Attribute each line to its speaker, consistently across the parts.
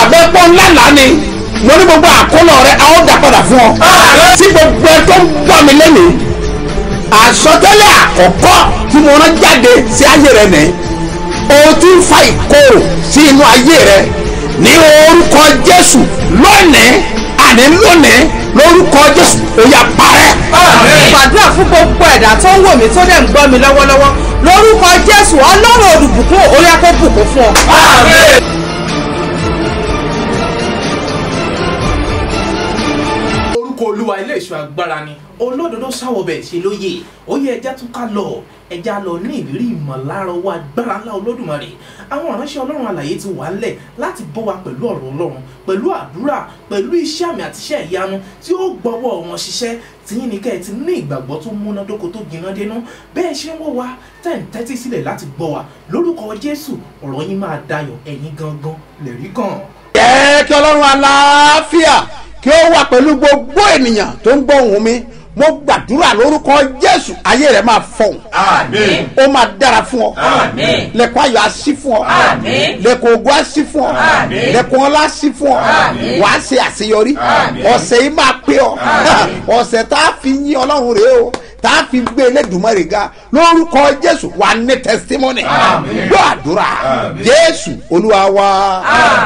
Speaker 1: bẹ́pọ̀ ńlá là ni mo ní gbogbo àkólọ rẹ a ó dà padà fún ọ tí gbogbo ẹ tó ń gbọ́ mi lẹ́nu àsọtẹ́lẹ̀ àkọ́kọ́ tí mo rán jáde sí ayé rẹ nìyí o ti ń fa ìkorò sí inú ayé rẹ ní orúkọ jésù lónìí àní lónìí lórúkọ jésù ó yá parẹ́.
Speaker 2: gbàdúrà fún gbogbo ẹ̀dá tó ń wò mí tó dẹ̀ ń gbọ́ mi lọ́wọ́lọ́wọ́ lórúkọ jésù ọlọ́run olùbùkún orí akó bùkún fún ọ.
Speaker 3: orúkọ olúwa ilé ìṣọ́ agbára ni olódodo sáwọbẹ̀ ṣe lóye ó yẹ ẹja tún ká lọ ẹja lọ ní ìrírí ìmọ̀lára owó agbára ńlá olódùmarè àwọn ìránṣẹ́ ọlọ́run àlàyé ti wà ńlẹ̀ láti bọ́ wa pẹ̀lú ọ̀rọ̀ ọlọ́run pẹ̀lú àdúrà pẹ̀lú iṣẹ́ àmì àti iṣẹ́ ìyanu tí ó gbọ́wọ́ wọn ṣiṣẹ́ tìyín ní kẹ́ ẹ ti ní ìgbàgbọ́ tó múnádóko tó gbiná dénú bẹ́ẹ̀ ṣe ń wọ́ wa tẹ̀ ń tẹ́tí sílẹ̀ láti gbọ́ wa lórúkọ jésù ọ̀rọ̀ yín máa dayọ̀ ẹ̀yin gangan lẹ̀rí kan.
Speaker 1: jẹ́ kí ọlọ́run aláfíà kí ó wà pẹ̀lú gbogbo ènìyàn tó ń gbọ́ ohùn mi mo gbàdúrà lórúkọ jésù ayé rẹ máa fọhùn
Speaker 4: Àmín.
Speaker 1: ó máa dára fún ọ
Speaker 4: Àmín.
Speaker 1: lẹkọọ ayọ así fún ọ
Speaker 4: Àmín.
Speaker 1: lẹkọọ ogun así fún ọ
Speaker 4: Àmín.
Speaker 1: lẹkọọ ọlá así fún ọ
Speaker 4: Àmín.
Speaker 1: wàá ṣe àṣeyọrí
Speaker 4: Àmín.
Speaker 1: ọ̀sẹ̀ yìí máa pé ọ
Speaker 4: Àmín.
Speaker 1: ọ̀sẹ̀ tá a fi yín ọlọ́run rèé o tá a fi gbé elédùnmọ́rè ga lórúkọ jésù wà ní testimony
Speaker 4: Àmín.
Speaker 1: gbọ́ àdúrà
Speaker 4: Àmín.
Speaker 1: jésù olúwa wa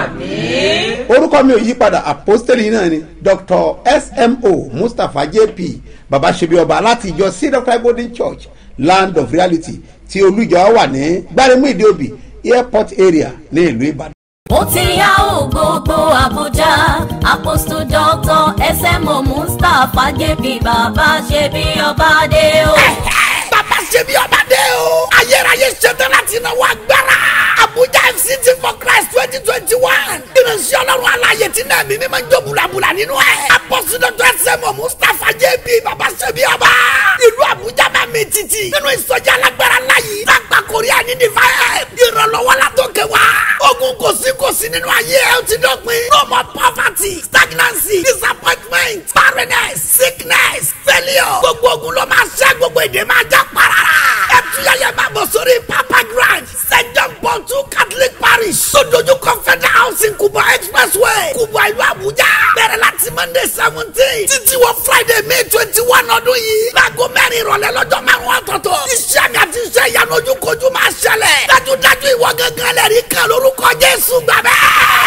Speaker 4: Àmín.
Speaker 1: orúkọ mi ò yí padà apostoli náà ni dr smo mustapha jp baba sebi ọba láti ìjọ cedar golden church land of reality tí olùjọ wà ní gbáremú ìdíòbí airport area ní ìlú ìbàdàn.
Speaker 5: ó ti yá ò gbogbo àbújá apostle doctor smo mustapha jp bàbá ṣe bí ọba dé o.
Speaker 6: bàbá ṣe bí ọba dé o. ayérayé ṣetán láti náwó agbára. abuja fct for christ twenty twenty one. ìrìnsì ọlọ́run aláyè tí náà mímí máa ń jó bulabula nínú ẹ̀. apọ́sí dọ́tọ̀ ẹsẹ̀mọ̀ mustapha jb bàbá ṣe bí ọba. ìlú abuja máa mi títì. nínú ìsọjí alágbára láyé. lágbà korea ní divine. ìrànlọ́wọ́ la tó kẹ wá. ogun kò sí kò sí nínú ayé ẹ ó ti dọ̀pin. no more poverty stagnancy disappointment barrenness sickness failure. gbogbo ogun ló máa ṣẹ́ gbogbo èdè máa já parara. ẹ tuyẹyẹ máa bọ̀ sórí papa grand st john paul two catholic parish. sódójú confederal housing kubwa expressway kubwa ìlú abuja. bẹ̀rẹ̀ láti monday seventeen títí wọ friday may twenty one ọdún yìí. láago mẹ́rin ìrọ̀lẹ́ lọ́jọ́ márùn-ún ọ̀tọ̀ọ̀tọ̀. iṣẹ́ mi àti iṣẹ́ ìyanu ojúkojú máa ṣẹlẹ̀. dájúdájú ìwọ gángan lẹ́rìí kan lórúkọ jésù gbàgbẹ́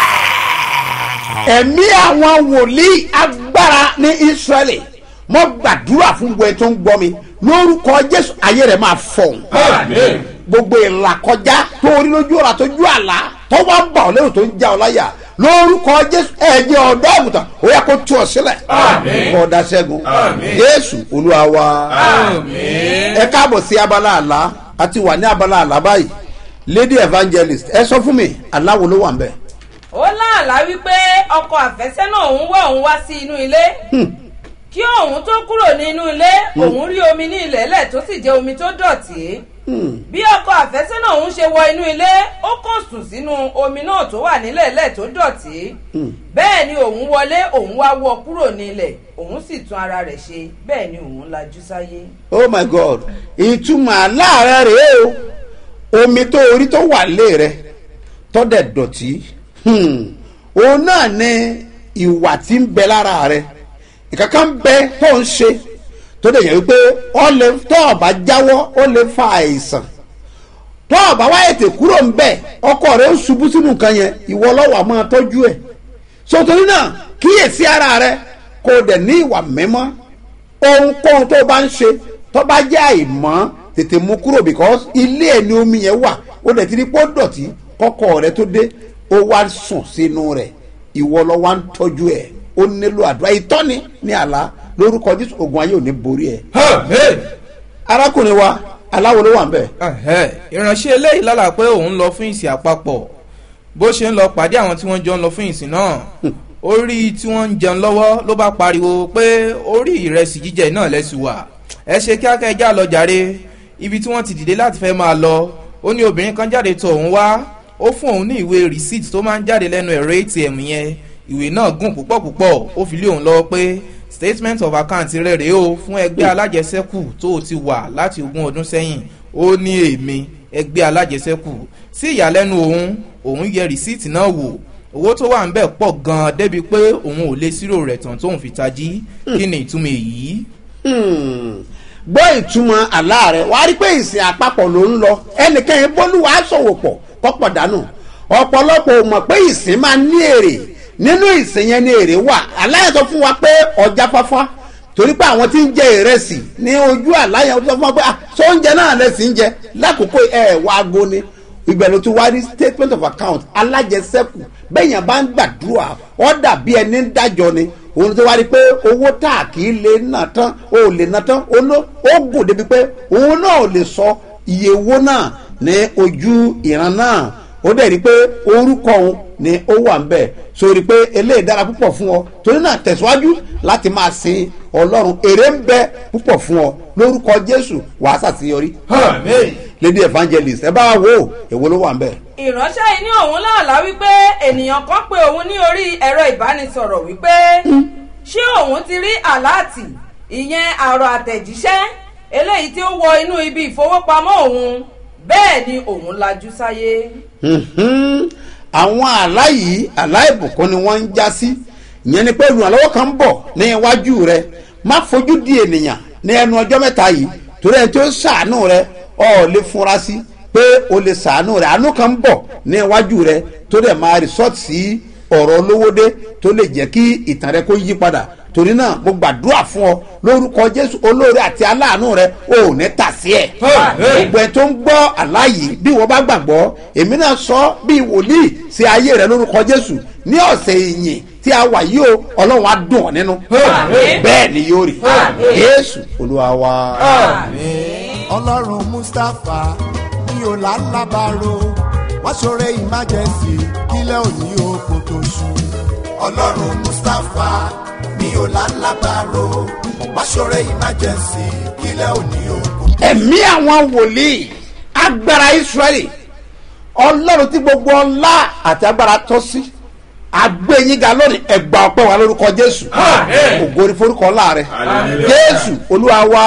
Speaker 1: ẹ̀mí àwọn wòlíì agbára ní israẹli mo gbàdúrà fún gbogbo ẹ tó ń gbọ́ mi lórúkọ jésù ayé rẹ̀ máa fọ̀hún.
Speaker 4: Àmín.
Speaker 1: gbogbo ìlàkọjá tó orí lójú ọ̀rà tó ju àlá tó wá ń bà ọ́ lérò tó ń já ọ láyà lórúkọ jésù ẹ̀jẹ̀ ọ̀dọ́ àgùntàn ó yẹ kó tú ọ sílẹ̀
Speaker 4: Àmín.
Speaker 1: kó dá sẹ́gun
Speaker 4: Àmín.
Speaker 1: jésù olúwa wa
Speaker 4: Àmín.
Speaker 1: ẹ káàbọ̀ sí abala àlá a ti wà ní abala àlá báyìí lady evangelist ẹ sọ fún mi aláwo ló wà ń bẹ̀.
Speaker 2: ó láàlá wípé ọkọ àfẹ́sẹ́nà òun wọ̀ òun wá sí inú ilé kí òun tó kúrò nínú ilé òun rí omi ní ilẹ̀ẹ́lẹ̀ tó sì jẹ́ omi tó dọ̀tí bí ọkọ àfẹ́sẹ́nà òun ṣe wọ inú ilé ó kàn sùn sínú omi náà tó wà nílẹ̀ẹ́lẹ̀ tó dọ̀tí bẹ́ẹ̀ ni òun wọlé òun wá wọ kúrò nílẹ̀ òun sì tún ara rẹ̀ ṣe bẹ́ẹ̀ ni òun lajú sáyé.
Speaker 1: oh my god ìtumọ̀ aláàárẹ̀ rèé o omi tó orí tó wà lé rẹ tó dẹ̀ dọ̀tí hmm, òun náà ni ìwà tí ń bẹ lára rẹ ìkankan ń bẹ tó ń ṣe tó dẹ̀ yẹ wípé ó lè tó ọba jáwọ́ ó lè fa àìsàn tó ọba wá ètè kúrò ń bẹ ọkọ rẹ ó ṣubú sínú nǹkan yẹn ìwọ lọ́wọ́ máa tọ́jú ẹ̀ sotori náà kíyèsí ara rẹ kó o dẹ̀ ní ìwà mímọ́ ohunkóhun tó bá ń ṣe tó bá jẹ́ àìmọ́ tètè mú kúrò because ilé ẹ̀ ni omi yẹn wà ó dẹ̀ ti ní pọ́ dọ̀tí kọ́kọ́ rẹ tó dé ó wá sùn sínú rẹ̀ ìwọ lọ wá ń tọ́jú ẹ̀ ó nílò àdúrà ìtọ́ni ní àlá lórúkọ jésù ogun ayé ò ní borí ẹ̀.
Speaker 3: Amen.
Speaker 1: arákùnrin wa aláwo ló wà ń bẹ̀.
Speaker 3: Ẹ̀hẹ́, ìránṣẹ́ eléyìí lálà pé òun lọ fún ìsìn àpapọ̀ bó ṣe ń lọ pàdé àwọn tí wọ́n jọ ń lọ fún ìsìn náà orí tí wọ́n ń jẹun lọ́wọ́ ló bá pariwo pé orí ìrẹsì jíjẹ náà lẹ́sùn wà ẹ ṣe kíákẹ́ já lọ jàre ibi tí wọ́n ti dìde láti fẹ́ máa lọ ó ní obìnrin kan jáde tó òun wá ó fún òun ní ìwé receipt tó máa ń jáde lẹ́nu ẹ̀rọ atm yẹn ìwé náà gùn púpọ̀ púpọ̀ ó fi lé òun lọ́wọ́ pé statement of account rẹ̀ rèé o fún ẹgbẹ́ alájẹsẹ́kù tó o ti wà láti ogún ọdún sẹ́yìn ó ní èmi ẹgbẹ́ alájẹsẹ́kù sí ìyàlẹ́nu òun òun yẹ rìsíìtì náà wò owó tó wà ń bẹ̀ pọ̀ gan-an débi pé òun ò lè sírò rẹ̀ tán tóun fi tají kí ni ìtumọ̀ èyí.
Speaker 1: Hmm. gbọ́ ìtumọ̀ àlá rẹ̀ wàá rí pé ìsìn àpapọ̀ ló ń lọ ẹnìkan bólúwa sọ̀wọ́ pọ̀ kọ́pọ̀ dànù ọ̀pọ̀lọpọ̀ ò mọ̀ pé ìsìn máa ní èrè nínú ìsìn yẹn ní èrè wà aláyẹ̀ sọ fún wa pé ọjà fáfá torí pé àwọn tí ń jẹ ìrẹsì ní ojú àláyẹ̀ sọ fún wa pé ah sọ oúnjẹ náà lẹ́sìn ń jẹ lákòókò ẹ̀ wá aago ni ìgbẹ̀lú tí wàá rí statement of account alájẹsẹ́kù bẹ́ẹ̀yàn bá ń gbàdúrà ọ́ dàbí ẹni ń dájọ́ ni òun tó wá rí pé owó tá a kì í lè nà tán o ò lè nà tán o ló ó gùn débi pé òun náà ò lè sọ iye owó náà ní ojú ìran náà ó dẹ̀ rí pé orúkọ òun ni ó wà ń bẹ̀ sórí pé eléyìí dára púpọ̀ fún ọ torí náà tẹ̀síwájú láti máa sin ọlọ́run èrè ń bẹ púpọ̀ fún ọ lórúkọ jésù wàá ṣàṣeyọrí
Speaker 4: Amen.
Speaker 1: lady evangelist ẹ bá wa wo èwo ló wà ń bẹ̀.
Speaker 2: ìránṣẹ́ yìí ní òun láàlá wípé ènìyàn kan pé òun ní orí ẹ̀rọ ìbánisọ̀rọ̀ wípé ṣé òun ti rí àláàtì ìyẹn àrọ̀ àtẹ̀jíṣẹ́ eléyìí tí ó wọ inú ibi ìfowópamọ́ òun bẹ́ẹ̀ ni òun lajú sáyé.
Speaker 1: Mhm. àwọn àlá yìí àlá ìbùkún ni wọ́n ń já sí ìyẹn ni pé olùrànlọ́wọ́ kan ń bọ̀ ní iwájú rẹ má fojú di ènìyàn ní ẹnu ọjọ́ mẹ́ta yìí torí ẹni tí ó ṣàánú rẹ ọ̀ lè fura sí pé o lè ṣàánú rẹ àánú kan ń bọ̀ ní iwájú rẹ tó dẹ̀ máa rìsọ́ọ̀tì sí ọ̀rọ̀ olówódé tó lè jẹ́ kí ìtàn rẹ kó yí padà torí náà mo gbàdúrà fún ọ lórúkọ jésù olóore àti aláàánú rẹ ò ní tà sí ẹ gbogbo ẹ tó ń gbọ́ àláyé bí wọ́n bá gbàgbọ́ èmi náà sọ bí wòlíì sí ayé rẹ lórúkọ jésù ní ọ̀sẹ̀ ìyìn tí a wà yìí o ọlọ́run á dùn ọ́ nínú
Speaker 2: Àmín.
Speaker 1: bẹ́ẹ̀ ni yóò rí
Speaker 2: Àmín.
Speaker 1: jésù olúwa wa.
Speaker 7: ọlọ́run mustapha ní ọ̀làlábàárò wá ṣoore emergency kílẹ̀ òní oko tó ṣú. ọlọ́run mustapha ní ọ̀làlábàárò wá ṣoore emergency kílẹ̀ òní oko.
Speaker 1: ẹ̀mí àwọn wòlíì agbára israẹli ọlọ́run tí gbogbo ọlá àti agbára tọ́ sí agbẹ́yìnga lónìí ẹgbà ọpẹ́ wa lórúkọ jésù
Speaker 4: Àmín.
Speaker 1: ògo ni forúkọ ọlá rẹ
Speaker 4: Hallelujah.
Speaker 1: jésù olúwa wa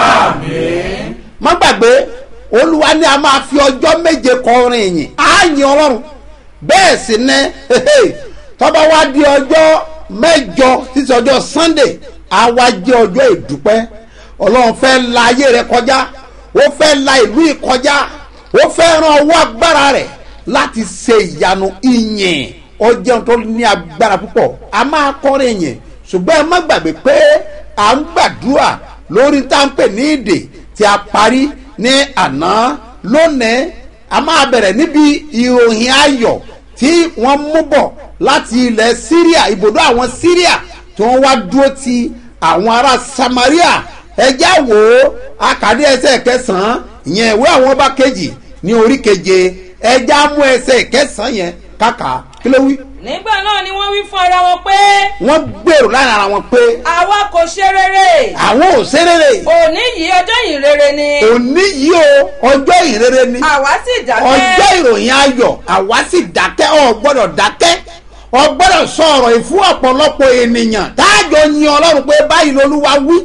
Speaker 1: má gbàgbé olúwa ni a máa fi ọjọ́ méje kọrin ìyìn á yin ọlọ́run bẹ́ẹ̀ sì ni tọ́ba wa di ọjọ́ mẹ́jọ títí ọjọ́ sunday á wá jẹ́ ọjọ́ ìdúpẹ́ ọlọ́run fẹ́ la ayé rẹ kọjá ó fẹ́ la ìlú yìí kọjá ó fẹ́ ran ọwọ́ agbára rẹ̀ láti ṣe ìyanu ìyìn ọjọ́ tó ní agbára púpọ̀ a máa kọrin ìyìn ṣùgbọ́n ẹ má gbàgbé pé à ń gbàdúrà lórí tá à ń pè ní ìdè tí a parí ní àná lónìí a máa bẹ̀rẹ̀ níbi ìròyìn ayọ̀ tí wọ́n mú bọ̀ láti ilẹ̀ syria ibùdó àwọn syria tí wọ́n wá dúró ti àwọn ará samaria ẹjá wò ó akadé ẹsẹ̀ kẹsàn-án ìyẹn ìwé àwọn ọba kejì ní orí keje ẹjá mú ẹsẹ̀ kẹsàn-án yẹn kàkà kí ló wí.
Speaker 2: nígbà náà ni wọ́n wí fún ara wọn pé
Speaker 1: wọ́n gbèrò láàrin ara wọn pé
Speaker 2: àwa kò ṣe rere
Speaker 1: àwọn ò ṣerére
Speaker 2: òní yìí ọjọ́ yìí rere ni
Speaker 1: òní yìí o ọjọ́ ìrere ni
Speaker 2: àwa sì dákẹ́
Speaker 1: ọjọ́ ìròyìn ayọ̀ àwa sì dákẹ́ ọ gbọ́dọ̀ dákẹ́ ọ gbọ́dọ̀ sọ ọ̀rọ̀ yìí fún ọ̀pọ̀lọpọ̀ ènìyàn táàjọ yin ọlọ́run pé báyìí lolúwa wí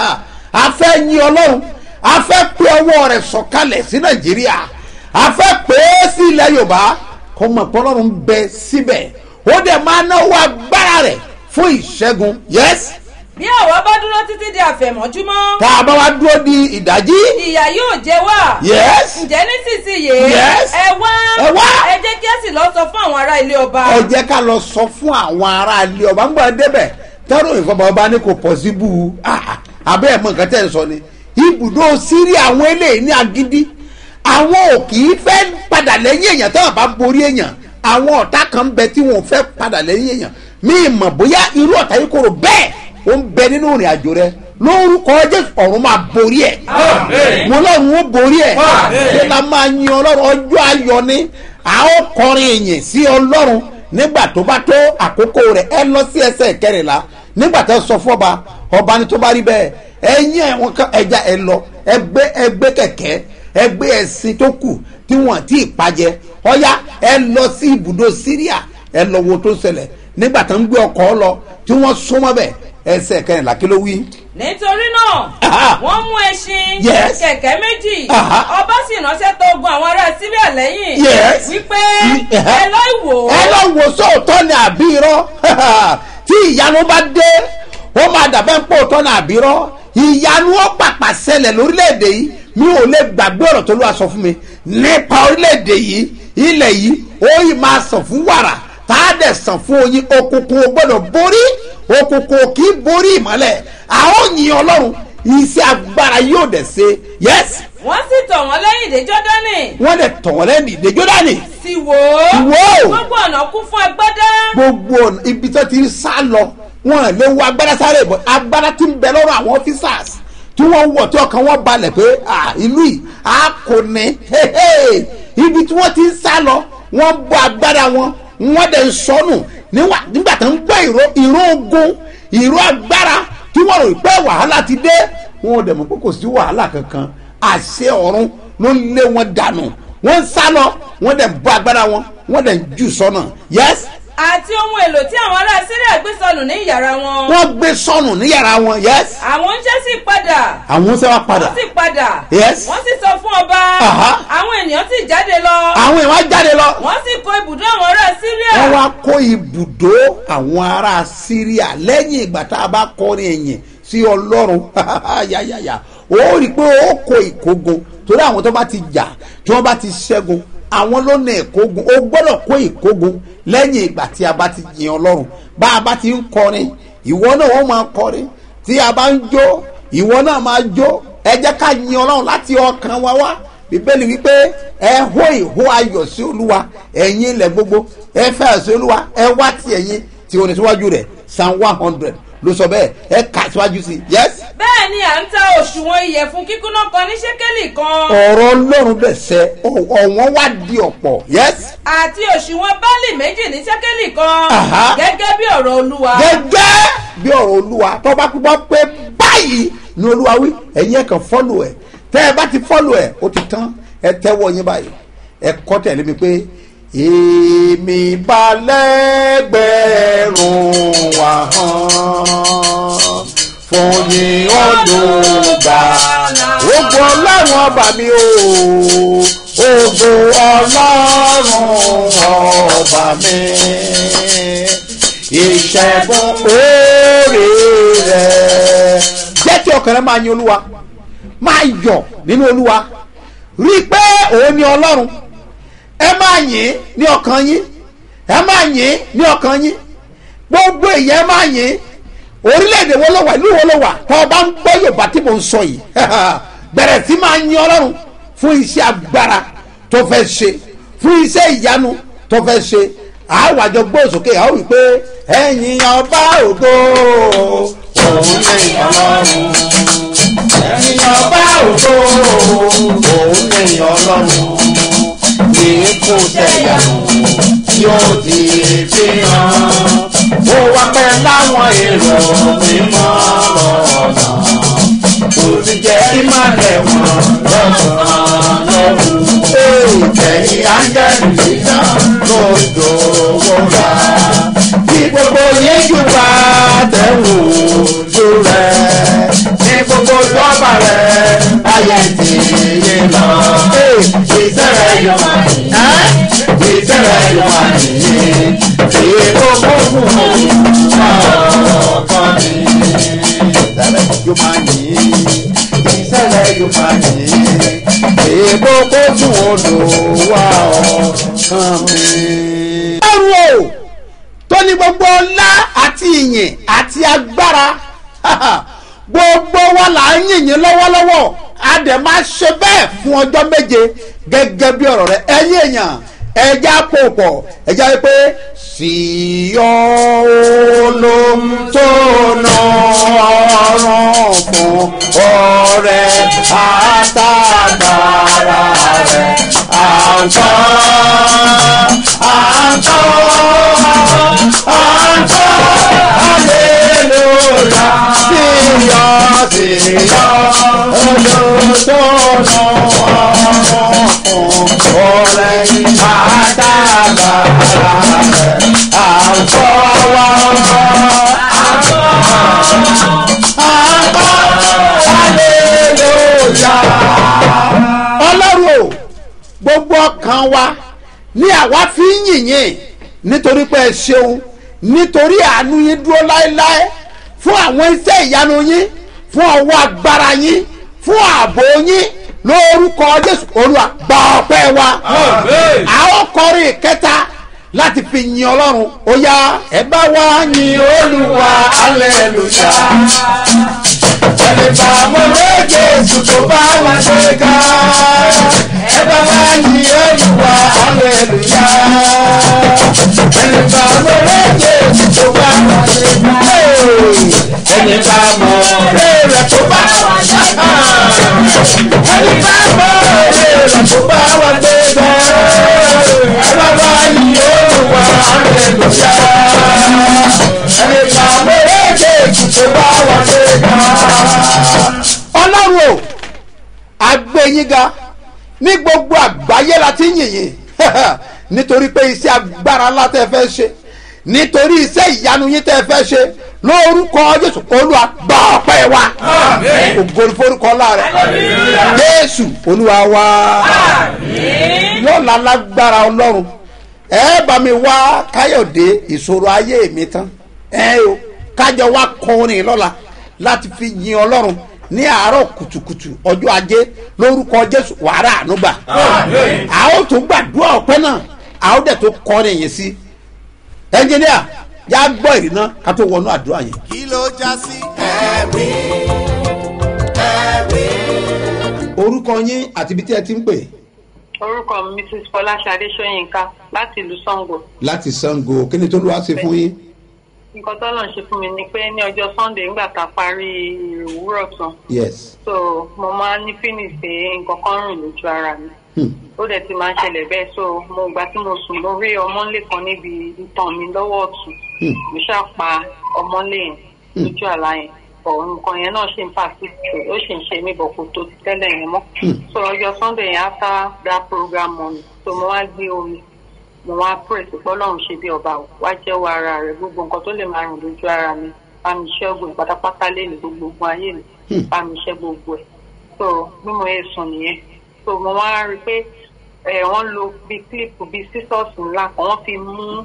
Speaker 1: a fẹ́ yin ọlọ́run a fẹ́ pé ọwọ́ rẹ̀ sọ̀kalẹ̀ sí nàìjíríà a fẹ́ pé é sí ilẹ̀ yorùbá kó mọ̀ pé ọlọ́run ń bẹ síbẹ̀ ó dẹ̀ máa náwó agbára rẹ̀ fún ìṣẹ́gun yẹ́sì
Speaker 2: bí àwa bá dúró títí di àfẹ̀mọ́júmọ́
Speaker 1: tá a bá wá dúró di ìdájí
Speaker 2: ìyà yóò jẹ wá
Speaker 1: Yes.
Speaker 2: ǹjẹ́ nísinsìnyí
Speaker 1: Yes.
Speaker 2: ẹ wá
Speaker 1: Ẹ wá.
Speaker 2: ẹ jẹ́ kí ẹ sì lọ sọ fún àwọn ará ilé ọba
Speaker 1: ẹ jẹ́ ká lọ sọ fún àwọn ará ilé ọba ń gbọ́ débẹ̀ tẹ́rọ ìfọ̀bà ọba ní kò pọ̀ sí bú u abẹ́ ẹ̀ mọ̀ nǹkan tẹ́ ń sọ ni ibùdó sírí àwọn eléyìí ní agídí àwọn ò kì í fẹ́ padà lẹ́yìn èèyàn tẹ́wọ̀n bá borí èèyàn àwọn ọ̀tá kan bẹ tí wọn ò fẹ́ padà lẹ́yìn èèyàn mí mọ̀ bóyá irú ọ̀tá yìí kòrò bẹ́ẹ̀ ó ń bẹ nínú ìrìn àjò rẹ lórúkọ jésù ọ̀run máa borí ẹ̀
Speaker 4: Àmín.
Speaker 1: mo lọ́run ó borí ẹ̀
Speaker 4: Àmín.
Speaker 1: ṣé la máa yin ọlọ́run ọjọ́ ayọ̀ ni a ó kọrin ìyìn sí ọlọ́run nígbà tó bá tó àkókò rẹ̀ ẹ lọ sí ẹsẹ̀ kẹrìnlá nígbà tó sọ fún ọba ọba ni tó bá rí bẹ́ẹ̀ ẹ̀yin ẹ̀wọ̀n kan ẹja ẹ lọ ẹgbẹ́ ẹgbẹ́ kẹ̀kẹ́ ẹgbẹ́ ẹ̀sìn tó kù tí wọ́n ti pàjẹ ọ̀ya ẹ lọ sí ibùdó síríà ẹ lọ wo tó ń ṣẹlẹ̀ nígbà tó ń gbé ọkọ̀ lọ tí wọ́n súnmọ́ bẹ̀ ẹsẹ̀ kẹrìnlá kí ló wí.
Speaker 2: nítorí náà
Speaker 1: Aha.
Speaker 2: wọ́n mú ẹṣin
Speaker 1: Yes.
Speaker 2: kẹ̀kẹ́ méjì
Speaker 1: Aha.
Speaker 2: ọba sì ránṣẹ́ tó ogun àwọn ará síríà lẹ́yìn
Speaker 1: Yes.
Speaker 2: wípé
Speaker 1: Aha.
Speaker 2: ẹ lọ́ ìwò
Speaker 1: ẹ lọ wò sóòótọ́ ni àbí irọ́ tí ìyanu bá dé ó máa dàbẹ́ ń pò tọ́ ni àbí irọ́ ìyanu ó pàpà ṣẹlẹ̀ lórílẹ̀‐èdè yìí mi ò lè gbàgbé ọ̀rọ̀ tó ló wá sọ fún mi nípa orílẹ̀‐èdè yìí ilẹ̀ yìí ó yìí máa sàn fún wàrà tá a dẹ̀ sàn fún oyin òkùnkùn ò gbọ́dọ̀ borí òkùnkùn ò kì í borí ìmọ́lẹ̀ àwọn yìnyín ọlọ́run iṣẹ́ agbára yóò dẹ̀ ṣe yẹ́sì
Speaker 2: wọ́n sì tọ̀ wọ́n lẹ́yìn dé jọ́dánì
Speaker 1: wọ́n dẹ̀ tọ̀ wọ́n lẹ́nu ìdè jọ́dánì
Speaker 2: sì wò ó
Speaker 1: Wò ó.
Speaker 2: gbogbo ọ̀nà kún fún agbádá
Speaker 1: gbogbo ọ̀nà ibi tó ti ń sá lọ wọn lè wo agbára sáré bọ agbára ti ń bẹ lọ́rọ̀ àwọn officers tí wọ́n wọ̀ tí ọkàn wọn balẹ̀ pé ah, ìlú yìí a kò ní hehe. ibi tí wọ́n ti ń sá lọ wọ́n bọ agbára wọn wọ́n dẹ̀ ń sọnù níwà- nígbà tó ń gbọ́ ìró ìró ogun ìró agbára tí wọ́n rò pé wàhálà ti dé wọn ò dẹ̀ mọ̀ pé kò sí wàhálà kankan àṣẹ ọ̀run ló ń lé wọn dànù wọ́n ń sá lọ wọ́n dẹ̀ bọ agbára wọn wọ́n dẹ̀ ń jù sọ́nà yẹ́sì
Speaker 2: àti ohun èlò tí àwọn ará síríà gbé sọnù ní ìyàrá wọn
Speaker 1: wọ́n gbé sọnù ní yàrá wọn yes
Speaker 2: àwọn oúnjẹ sì padà
Speaker 1: àwọn sẹ́ wá padà
Speaker 2: wọ́n sì padà
Speaker 1: Yes.
Speaker 2: wọ́n sì sọ fún ọba
Speaker 1: Aha.
Speaker 2: àwọn ènìyàn sì jáde lọ
Speaker 1: àwọn èèyàn jáde lọ
Speaker 2: wọ́n sì kó ibùdó àwọn ará síríà
Speaker 1: wọ́n wá kó ibùdó àwọn ará síríà lẹ́yìn ìgbà tá a bá kọrin ẹ̀yìn sí ọlọ́run yáyáyá ó rí i pé ó kó ìkógun torí àwọn tó bá ti jà tí wọ́n bá ti ṣẹ́gun àwọn ló ní ìkógun ó gbọ́dọ̀ kó ìkógun lẹ́yìn ìgbà tí a bá ti yin ọlọ́run bá a bá ti ń kọrin ìwọ náà wọ́n máa kọrin tí a bá ń jó ìwọ náà máa jó ẹ jẹ́ ká yin ọlọ́run láti ọkàn wa wá bíbélì wípé ẹ hó ìhó ayọ̀ sí olúwa ẹ̀yin ilẹ̀ gbogbo ẹ fẹ́ sí olúwa ẹ wá ti ẹ̀yin tí o ní síwájú rẹ̀ psalm one hundred ló sọ bẹ́ẹ̀ ẹ kà síwájú sí i yes.
Speaker 2: bẹ́ẹ̀ ni à ń ta òṣùwọ̀n ìyẹ̀fun kíkúnná kan ní ṣékélì kan
Speaker 1: ọ̀rọ̀ ọlọ́run bẹ̀ sẹ́ ọ̀wọ́n wá di ọ̀pọ̀ yes.
Speaker 2: àti òṣùwọ̀n báàlì méjì ní ṣékélì kan
Speaker 1: Aha.
Speaker 2: gẹ́gẹ́ bí ọ̀rọ̀ olúwa
Speaker 1: gẹ́gẹ́ bí ọ̀rọ̀ olúwa tó bá pípọ́ pé báyìí ni olúwa wí ẹ̀yin ẹ̀ kàn fọ́lù ẹ̀ tẹ́ ẹ bá ti fọ́lù ẹ̀ ó ti tán ẹ tẹ́wọ́ yín báyìí ẹ kọ́ tẹ̀lé mi pé èmi balẹ̀gbẹ̀rún wà hàn fún yín olùgbà ògo ọlọ́run ọba mi o ògo ọlọ́run ọba mi ìṣẹ́gun orí rẹ̀. jẹ́ kí ọkàn rẹ máa yin olúwa máa yọ̀ nínú olúwa rí i pé òun ni ọlọ́run ẹ máa yìn ní ọkàn yín ẹ máa yìn ní ọkàn yín gbogbo èèyàn ẹ máa yìn orílẹ̀-èdè wo ló wà ìlú wo ló wà tó o bá ń gbọ́ yorùbá tí mo ń sọ yìí bẹ̀rẹ̀ sí máa yin ọlọ́run fún iṣẹ́ agbára tó fẹ́ ṣe fún iṣẹ́ ìyanu tó fẹ́ ṣe àwọn àjọ gbóòsókè àwọn wí pé ẹ̀yin ọba ògo òun lè ọlọ́run ẹ̀yin ọba ògo òun lè ọlọ́run ikú tẹ̀yàwó yóò di fi hàn ó wá pẹ́ láwọn èrò mímọ́ lọ́nà kò sì jẹ́ kí má lẹ̀ wọ́n lọ́sàn-án lọ́rùn. ẹ̀yin áńgẹ́lì yíyá lójó wọ́ra kí gbogbo yín jù bá tẹ̀wò ojú rẹ̀ ní gbogbo lọ́ba rẹ̀ ayé ti yé lọ. ìṣẹ̀lẹ̀ yóò máa yìí ìṣẹ̀lẹ̀ yóò máa yìí èyí tó gbógun ọkọ mi. ìṣẹ̀lẹ̀ yóò máa yìí ìṣẹ̀lẹ̀ yóò máa yìí èyí tó gbógun olùwà ọkàn mi. ẹrù o tó ní gbogbo ọlá àti ìyìn àti agbára gbogbo wa là ń yìnyín lọ́wọ́lọ́wọ́ a dẹ̀ máa ṣe bẹ́ẹ̀ fún ọjọ́ méje gẹ́gẹ́ bí ọ̀rọ̀ rẹ ẹ̀yin èèyàn ẹja pòpọ̀ ẹja yẹ pé síyọ́ olóńtónà ọ̀rọ̀ fún ọ̀rẹ́ àtàgbàrà rẹ̀ àǹtọ́ àǹtọ́ àǹtọ́ aleluya síyọ́ síyọ́ olóńtónà ọ̀rọ̀ fún ọ̀rẹ́ àtàgbàrà rẹ̀ àǹtọ́ wa àǹtọ́ yín nítorí pé ẹ ṣeun nítorí àánú yín dúró láéláé fún àwọn iṣẹ́ ìyanu yín fún ọwọ́ agbára yín fún ààbò yín lórúkọ jésù olúwa gba ọpẹ́ wa
Speaker 4: Àmín.
Speaker 1: a ó kọrin ìkẹta láti fi yin ọlọ́run ó yá ẹ bá wá yin olúwa hallelujah ẹni bá mọ lé jésù tó bá wá ṣe ká ẹ bá wá yin olúwa hallelujah ẹni bá mọ lé jésù tó bá wá ṣe ká ẹni bá mọ lé rẹ tó bá wá ṣe ká ẹni bá mọ lé rẹ tó bá wá ṣe ká ẹ bá wá yin olúwa hallelujah ẹni bá mọ lé jésù tó bá wá ṣe ká ọlọ́run o agbẹ́yìnga ní gbogbo àgbáyé la ti ń yìnyín nítorí pé iṣẹ́ agbára ńlá tẹ́ fẹ́ ṣe nítorí iṣẹ́ ìyanu yín tẹ́ fẹ́ ṣe lórúkọ jésù olúwa gba ọpẹ́ wa
Speaker 4: Àmín.
Speaker 1: ògo ni forúkọ ńlá rẹ jésù olúwa wa lọ́la lágbára ọlọ́run ẹ bá mi wá káyọ̀dé ìṣòro ayé mi tán ẹ o kájọ wá kọrin lọ́la láti fi yin ọlọ́run ní àárọ̀ kùtùkùtù ọjọ́ ajé lórúkọ jésù wàrà ànúgbà
Speaker 4: Àmín.
Speaker 1: a ó tún gbàdúrà ọpẹ́ náà a ó dẹ̀ tó kọrin yìí sí ẹnjìníà yá gbọ́ ìrìnà ká tó wọnú àdúrà yẹn.
Speaker 7: kí ló já sí ẹ̀rí ẹ̀rí.
Speaker 1: orúkọ yín àti ibi tí ẹ ti ń pè
Speaker 8: orúkọ mi mrs fọláṣadé sọyìnká láti ìlú sango
Speaker 1: láti sango kí ni tó lù wá sí fún yín.
Speaker 8: nǹkan tó lọ́n ṣe fún mi ni pé ní ọjọ́ sunday nígbà tá a parí òwúrọ̀ tán
Speaker 1: yes.
Speaker 8: so mo máa ń ní fínísì pé nǹkan kan rìn lójú ara mi
Speaker 1: Hmm.
Speaker 8: ó dẹ̀ ti máa ń ṣẹlẹ̀ bẹ́ẹ̀ so mo gbà tí mo sùn mo rí ọmọlé kan níbi ìtàn mi lọ́wọ́ ọ̀tún
Speaker 1: Hmm.
Speaker 8: mo ṣáà pa ọmọlé yẹn lójú àlá yẹn bọ̀ nǹkan yẹn náà ṣì ń persist ó ṣì ń ṣe mí bọ̀ kò tó ti tẹ́lẹ̀ yẹn mọ́ so ọjọ́ sunday yẹn after that program morning so mo wá gbé omi mo wá pray sí pé ọlọ́run ṣe bí ọba ò wá jẹ́wọ́ ara rẹ̀ gbogbo nǹkan tó lè máa rìn lójú ara mi bá mi ṣẹ́gun pátápátá lẹ́nu gbogbo ogun ayé mi
Speaker 1: Hmm.
Speaker 8: bá mi ṣẹ́ gbogbo ẹ̀ so bí mo yẹ sùn nìyẹn so mo wá rí i pé ẹ wọ́n lo bí clip bí scissors ńlá kan wọ́n fi mú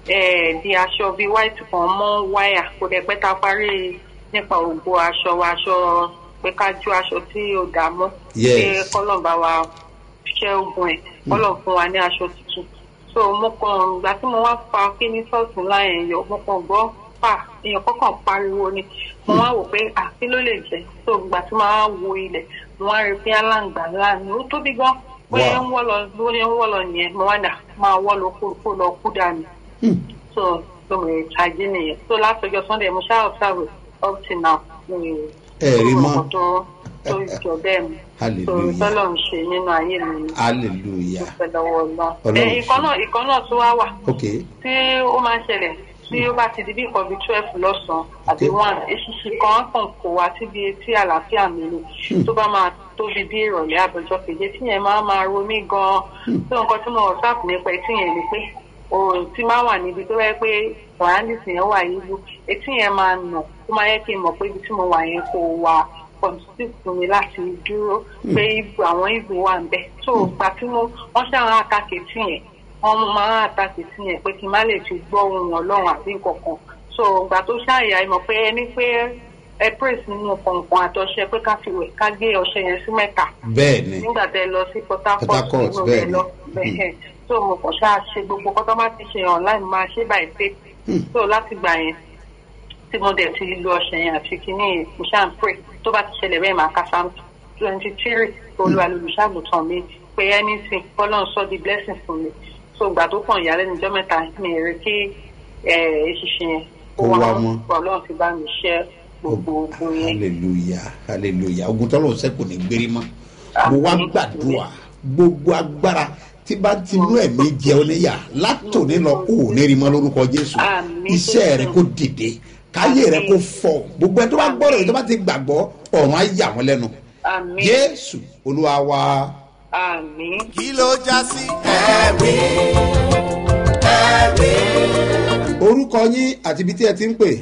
Speaker 8: ẹ di aṣọ bí white kan mọ́ wáyà kò dẹ̀ pẹ́ ta parí nípa ògbó aṣọ wa aṣọ pé ká ju aṣọ tí ó dà mọ́
Speaker 1: Yes.
Speaker 8: pé kọ́lọ̀ bá wa ṣẹ́ ogun ẹ̀ kọ́lọ̀ fún wa ní aṣọ tuntun so mo kàn ìgbà tí mo wá fa kíní sọ́ọ̀tún ńlá yẹn yọ mo kàn gbọ́ fà èèyàn kọ́kàn pariwo ni mo wá wò pé àfi ló lè jẹ́ so ìgbà tí mo wá wo ilẹ̀ mo wá rí i pé aláǹgbá ńlá ni ó tóbi gan bóyá ń wọ́ lọ bóyá ń wọ́ lọ nìyẹn mo wá dà máa wọ́ lọ kó kó lọ kú dànù
Speaker 1: Hmm.
Speaker 8: so so mo ṣàjì nìyẹn so látọjọ́ sunday mo ṣáà observe up till now mo
Speaker 1: Ẹ rí mọ́.
Speaker 8: nǹkan tó tó jọ bẹ́ẹ̀ mi so
Speaker 1: Hallelujah.
Speaker 8: tọ́lọ̀ ń ṣe nínú ayé mi ni
Speaker 1: hallelujah.
Speaker 8: dúpẹ́ lọ́wọ́ náà.
Speaker 1: Ọlọ́run
Speaker 8: ẹ ìkan náà ìkan náà tún wá wà
Speaker 1: ok
Speaker 8: tí ó máa ń ṣẹlẹ̀ tí ó bá ti di bí nǹkan bíi twelve lọ́sàn-án àbí
Speaker 1: Okay.
Speaker 8: one eṣinṣin kan á kàn kó wa síbi etí àlàáfíà mi ni tó bá máa tóbi bí ìrọ̀lẹ́ àbọ̀jọ́ keje tí yẹn máa máa ro mí gan-an tó nǹkan tí mo whatsapp nípa etí yẹn ni pé òòrùn tí máa wà níbi tó yẹ pé surroundings yẹn wà yíyú etí yẹn máa nà ó máa yẹ kí n mọ̀ pé ibi tí mo wà yẹn kò wà constitute fún mi láti dúró pé ibù àwọn ibù wà ń bẹ tó gbà tí mo wọ́n ṣàwọn àtàkì tí yẹn wọ́n máa ń àtàkì tí yẹn pé kí n má lè fi gbọ́ ohun ọlọ́run àbí nǹkan kan so gbà tó ṣàyà ìmọ̀ pé ẹni pé ẹ praise nínú kọ̀ọ̀kan àtọ̀ṣe pé ká fi wẹ̀ ká gé ọṣẹ yẹn sí mẹ́ta
Speaker 1: bẹ́ẹ̀ ni
Speaker 8: nígbà tẹ lọ sí port
Speaker 1: Port
Speaker 8: harcourt
Speaker 1: Harcourt,
Speaker 8: nínú
Speaker 1: bẹ́ẹ̀
Speaker 8: rẹ
Speaker 1: ni.
Speaker 8: lọ bẹ́ẹ̀ so mo kàn ṣáà ṣe gbogbo kọ́tọ́ bá ti ṣe online máa ṣe by faith so láti gbà yẹn tí mo dẹ̀ ti lo ọṣẹ yẹn àti kínní mo ṣáà ń pray tó bá ti ṣẹlẹ̀ bẹ́ẹ̀ máa ka psalm twenty three olúwa lolùṣàgùtàn mi pé anything kọ́lọ́n sọ di blessing fún mi so ìgbà tó kàn ìyálẹ́nu ọjọ́ mẹ́ta mi rí kí eṣinṣin yẹn
Speaker 1: Kó wá mọ́.
Speaker 8: ọlọ́run ti bá mi ṣẹ́ gbogbo ogun yẹn.
Speaker 1: hallelujah hallelujah ogun tọ́lọ̀ ṣẹ́ kò ní gbérí mọ́ mo wá
Speaker 8: Àmín.
Speaker 1: gbàdúrà gbogbo agbára tí bá ti inú ẹ̀mí jẹ ọ níyà látòní lọ kó o ní rí mọ́ lórúkọ jésù
Speaker 8: Àmín.
Speaker 1: iṣẹ́ rẹ kó dìde káyé rẹ kó fọ gbogbo ẹ tó bá gbọ́dọ̀ yìí tó bá ti gbàgbọ́ ọ̀run á yà wọ́n lẹ́nu
Speaker 8: àmì
Speaker 1: jésù olúwa wa
Speaker 8: àmì.
Speaker 7: kí ló já sí ẹ̀rí ẹ̀rí.
Speaker 1: orúkọ yín àti ibi tí ẹ ti ń pè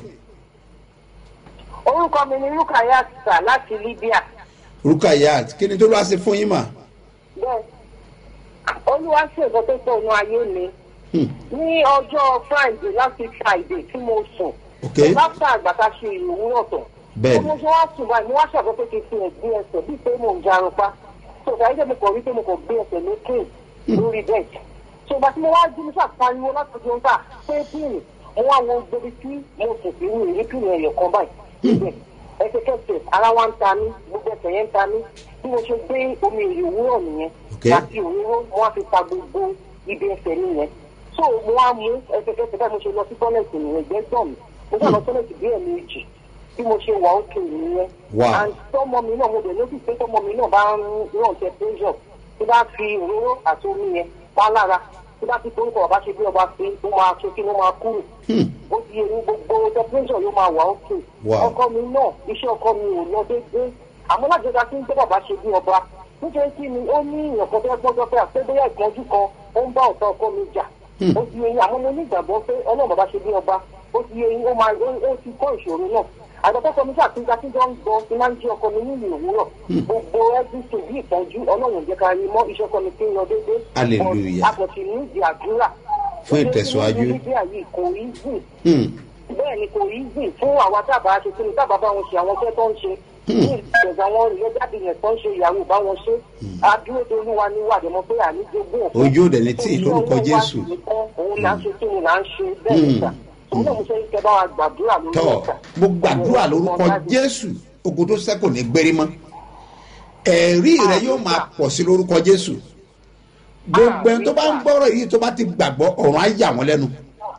Speaker 9: orúkọ mi ni rukayat sà láti libya
Speaker 1: rukayat kí ni tó lọ́wọ́ ṣe fún yín mà
Speaker 9: bẹ́ẹ̀ olúwa ṣe nǹkan tó pọ̀ nù ayé mi ní ọjọ́ friday láti friday tí mo sùn
Speaker 1: ok
Speaker 9: láti àgbàtà ṣe ìròwúrọ̀ tán
Speaker 1: Bẹ́ẹ̀ni.
Speaker 9: mo ṣe wá sùn báyìí mo wá ṣàgbọ́ pé kí n fi ẹ̀gbẹ́ ẹsẹ̀ bíi pé mò ń jarun pa tó ṣàyẹ̀ mo kàn rí pé mo kàn gbé ẹsẹ̀ lókè lórí bẹ́ẹ̀ tó ìgbà tí mo wá jí mo ṣàpariwo láti ọjọ́ níta pé píìnì mo wá wo gbogbo tí mo sùn sí ní ìrí píìnì ẹ̀yọ̀ kan báyìí níbẹ̀ ẹsẹ̀kẹsẹ̀ ara wa ń ta mí gbogbo ẹsẹ̀ yẹn ń ta mí bí mo ṣe gbé omi ìròwúrọ̀ nìyẹn
Speaker 1: Ok.
Speaker 9: àti òróró mo wá fi pa gbogbo ibi ẹsẹ̀ nìyẹn so mo wá mú ẹsẹ̀kẹsẹ̀ báyìí mo ṣe lọ sí tọ́lẹ̀tì nìyẹn gbẹ́gbọ̀n mi mo ṣe lọ tọ́lẹ̀tì bí ẹ̀ẹ̀mejì bí mo ṣe wà ókè nìyẹn
Speaker 1: Wow.
Speaker 9: and tọmọ mi náà mo dẹ̀ lójú pé tọmọ mi náà bá ń ràn jẹ pressure tí bá fi òróró àti omi yẹn pa lára tí bá ti torúkọ bàbá ṣe bí ọba pé ó máa ṣe kí ló máa kúrò ó ti yẹ ní gbogbo temperature ló máa wà ókè
Speaker 1: Wow.
Speaker 9: ọkọ mi náà iṣẹ́ ọkọ mi ò lọ déédéé àmọ́ lájọba tí ń gbé bàbá ṣe bí ọba nítorí kí ni ó ní ìyànkan tó gbọ́dọ̀ pé àpé bóyá ìpọ́njú kan ó ń bá ọ̀tá ọkọ mi jà ó ti yẹ yín àmọ́ mo ní ìgbàgbọ́ pé ọlọ́run bàbá ṣe bí ọba ó ti yẹ yín ó máa ó ó ti kọ́ ìṣòro náà àgbàtọ́kọ mi ṣàtúnṣe tí wọ́n ń gbọ́ tí máa ń jí ọkọ mi nílùú òwúrọ̀ gbogbo ẹ́dínsìn bí ìtọ́jú ọlọ́run jẹ́ ká rí mọ́ iṣẹ́ ọkọ mi tí ń lọ déédéé
Speaker 1: Hallelujah.
Speaker 9: àpọ̀tì ní ìdí àdúrà
Speaker 1: Fún ìtẹ̀síwájú.
Speaker 9: níbi àyè kò rí jìn
Speaker 1: Hmm.
Speaker 9: bẹ́ẹ̀ ni kò rí jìn fún àwa tábà ṣe kí ni tábà bá wọn ṣe àwọn iṣẹ́ tó ń ṣe ní ìgbẹ̀gbẹ̀ àwọn ìlẹ́jáde yẹn tó ń ṣe ìyàwó bá wọn ṣe adúró tó olúwa ní wàdí mọ́ pé àníjogún òkú
Speaker 1: Ojú òde ní tí lórúkọ Jésù.
Speaker 9: òun là ń ṣe kí ni là ń ṣe bẹ́ẹ̀ nígbà òun náà mo ṣe ń kẹ́ bá wa gbàdúrà lórí
Speaker 1: tọ́
Speaker 9: ìgbà.
Speaker 1: mo gbàdúrà lórúkọ jésù ogun tó sẹ́kù ní gbérí mọ́ ẹ̀rí rẹ yóò máa pọ̀ sí lórúkọ jésù gbogbo ẹni tó bá ń gbọ́rọ̀ yìí tó bá ti gbàgbọ́ ọ̀run á yà wọ́n lẹ́nu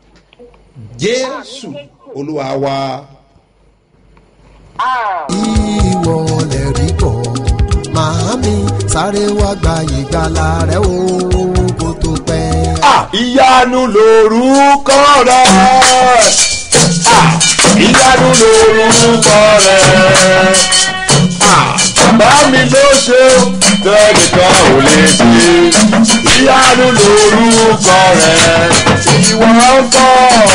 Speaker 1: jésù olúwa wa
Speaker 9: Ah,
Speaker 7: ìwọ lè rí bọ̀ màámi sáré wá gba ìgbàlà rẹ o kó tó pẹ́.
Speaker 10: Ah, ìyanu lorúkọ rẹ Ah, ìyanu lorúkọ rẹ Ah, bàbá mi ló ṣe tẹnìkan ò lè ṣe ìyanu lorúkọ rẹ ìwọ ń bọ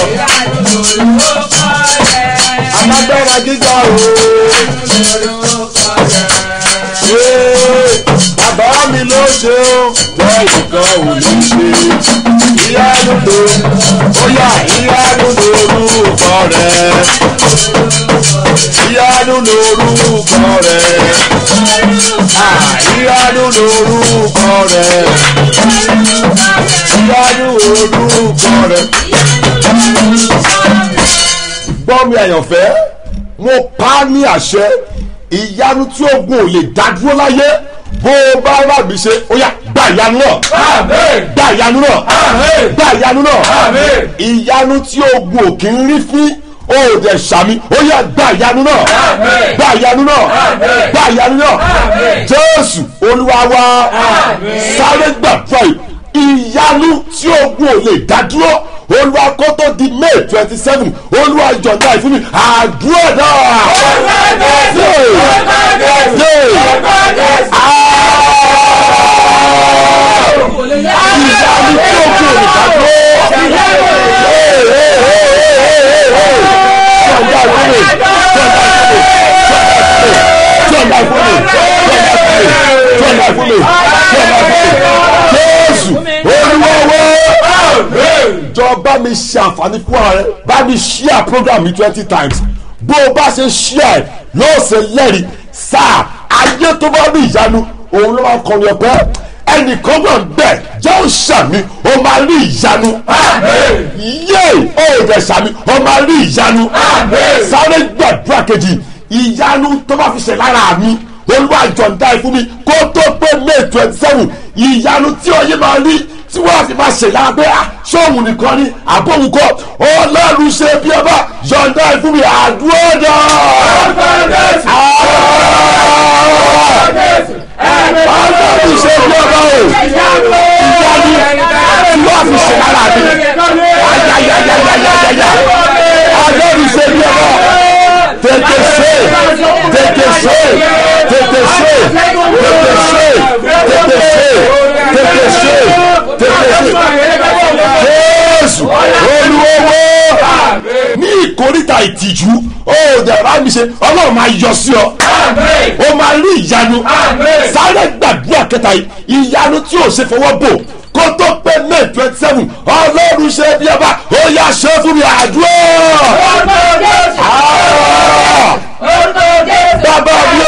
Speaker 10: alágbára gíga o. Ee, bàbá mi ló ṣe ó lẹ́yìn kan ò ní ṣe ìyanu ló ó yà ìyanu lórúkọ rẹ ìyanu lórúkọ rẹ Ah, ìyanu lórúkọ rẹ ìyanu lórúkọ rẹ. gbọ́ mi àyànfẹ́ mo pa á ní àṣẹ ìyanu tí ogun ò lè dá dúró láyé bó o bá rà mí ṣe ó yà gba ìyanu náà gba ìyanu náà gba ìyanu náà ìyanu tí ogun ò kì í rí fín ó dẹ̀ sàmì ó yà gba ìyanu náà gba ìyanu náà gba ìyanu náà jésù olúwa wa sáré gbàdúrà yìí ìyanu tí ogun ò lè dá dúró olúwa kó tó di may twenty seven olúwa jọ̀ǹda ìfún mi àdúrà náà. ìyanu tí ogun ò lè dá dúró. jọ̀ǹda ìfún mi jọ̀ǹda ìfún mi jọ̀ǹda ìfún mi jọ̀ǹda ìfún mi jọ̀ǹda ìfún mi jésù olúwa jọ bá mi ṣe àǹfààní fún ààrẹ bá mi share program mi twenty times bó o bá ṣe share yóò ṣe lẹ́rìí sáà ayé tó bá rí ìyanu òun ló máa ń kọrin ọpẹ́ ẹnìkan náà bẹ̀ jẹ́ ó ṣàmì ó máa rí ìyanu yé ó dẹ̀ ṣàmì ó máa rí ìyanu sáré gbàdúrà kejì ìyanu tó bá fi ṣe lára mi olúwa jọ̀ǹda ẹ̀ fún mi kó tó pé may twenty seven ìyanu tí ọyẹ́ máa rí tí wọ́n fi máa ṣe lábẹ́ à sóhun nìkan ni àbóhun kọ́ ọlọ́run ṣe bí ọba yọ̀ǹda ẹ̀ fún mi àdúrà náà. ọlọ́run ṣe bí ọba o ìyanu tí wọ́n fi ṣe lára mi ayayayayayaya ọlọ́run ṣe bí ọba tètè ṣe tètè ṣe tètè ṣe tètè ṣe tètè ṣe tètè ṣe tètè ṣe jésù olúwo ní ìkórìtà ìtìjú ó dẹ̀rọ mi ṣe ọlọ́run máa yọ sí ọ ó máa rí ìyanu sáré gbàdúrà kẹta yìí ìyanu tí ò ṣe fọwọ́ bò kó tó pé may twenty seven ọlọ́run ṣe bí ọba ó yà ṣe fún mi àdúrà. Ah! bàbá mi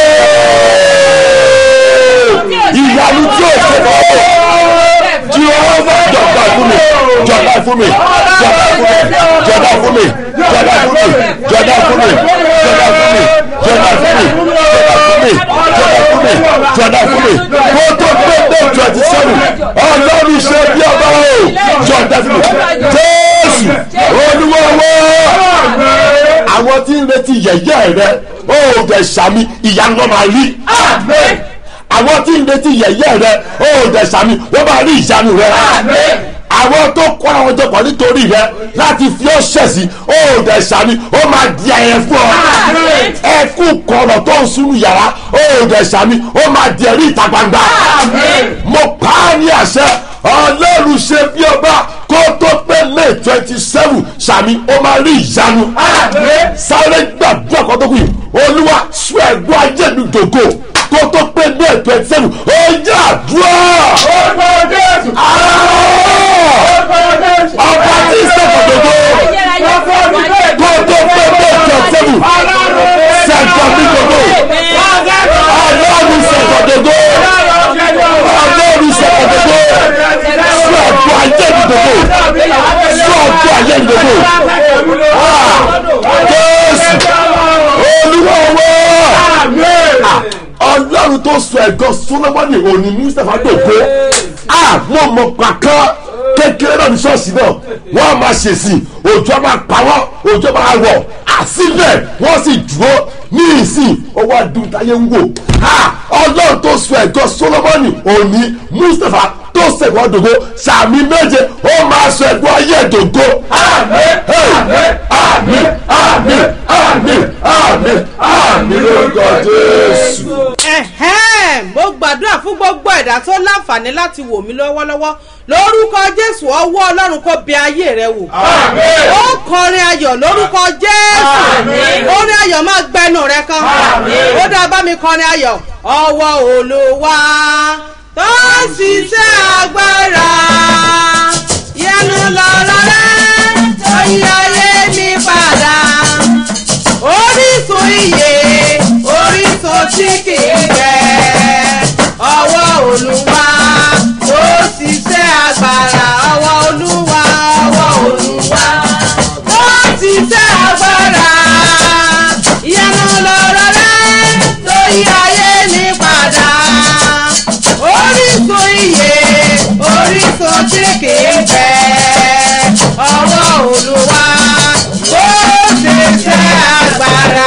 Speaker 10: o ìyanu tí o ṣe fọ́ jehova jọba fún mi jọba fún mi jọba fún mi jọba fún mi jọba fún mi jọba fún mi jọba fún mi jọba fún mi jọba fún mi jọba fún mi kó tó pé day twenty seven ọlọ́run ṣe bí ọba o jọba fún mi jésù olúwọ́wọ́ àwọn tí ń retí yẹ̀yẹ́ rẹ ó dẹ̀ sàmì ìyanu wọn máa rí àwọn tí ń retí yẹ̀yẹ́ rẹ ó dẹ̀ sàmì wọ́n máa rí ìyanu rẹ àwọn tó kọ́ àwọn jọpọ̀ nítorí rẹ láti fi ọ́ ṣẹ̀sí ó dẹ̀ sàmì ó máa di ẹyẹ fún ọ ẹkún kọ̀rọ̀ tó ń sunú yàrá ó dẹ̀ sàmì ó máa di ẹ̀rí ìta gbangba mo pa á ní àṣẹ ọlọ́run ṣe bí ọba kó tó pé may twenty seven sàmì ó máa rí ìyanu sáré gbàdúrà kan tó kù yìí olúwa sún ẹ̀gbọ́n ajé mi dògò kó tó pé may twenty seven ó yà àdúrà. ọba tí sọ̀kọ̀ dògò kó tó pé may twenty seven sẹ̀kọ̀ mi dògò ọlọ́run sẹ̀kọ̀ dògò ọlọ́run sẹ̀kọ̀ dògò sún ẹ̀gbọ́n ajé mi dògò sún ẹ̀gbọ́n ajé mi dògò jésù olúwa wọ́ ọlọ́run tó sọ ẹ̀gọ́ solomoni òní mustapha dògbò àmọ́ ọmọ kankan kékeré náà ní ṣọ́ọ̀ṣì náà wọ́n á máa ṣèṣì òjò máa pa wọ́n òjò máa rọ̀ àsìbẹ̀ wọ́n sì dúró ní ìsìn owó adúntáyé ń wò ọlọ́run tó sọ ẹ̀gọ́ solomoni òní mustapha tó sẹ̀gbọ́n dògbò sàmì méje ó máa sọ ẹ̀gbọ́n ayé dògbò. àmín àmín àmín àmín àmín àmín lórúkọ jésù.
Speaker 2: ẹ̀hẹ́n mo gbàdúrà fún gbogbo ẹ̀dá tó láǹfààní láti wò mí lọ́wọ́lọ́wọ́ lórúkọ jésù ọwọ́ ọlọ́run kó bẹ ayé rẹ wò ó kọrin ayọ̀ lórúkọ jésù orin ayọ̀ máa gbẹnu rẹ kan ó dá bá mi kọrin ayọ̀ ọwọ́ olùwà tó ń ṣiṣẹ́ agbára yẹnu lọ́rọ̀ rẹ tó yí ayé mi padà orísun iye orísun tí kì í jẹ ọwọ́ olúwa tó ṣiṣẹ́ agbára ọwọ́ olúwa ọwọ́ olúwa tó ṣiṣẹ́ agbára ìyanu lọ́rọ̀ rẹ tó yí ayé mi padà orísun iye orísun tí kì í jẹ ọwọ́ olúwa tó ṣiṣẹ́ agbára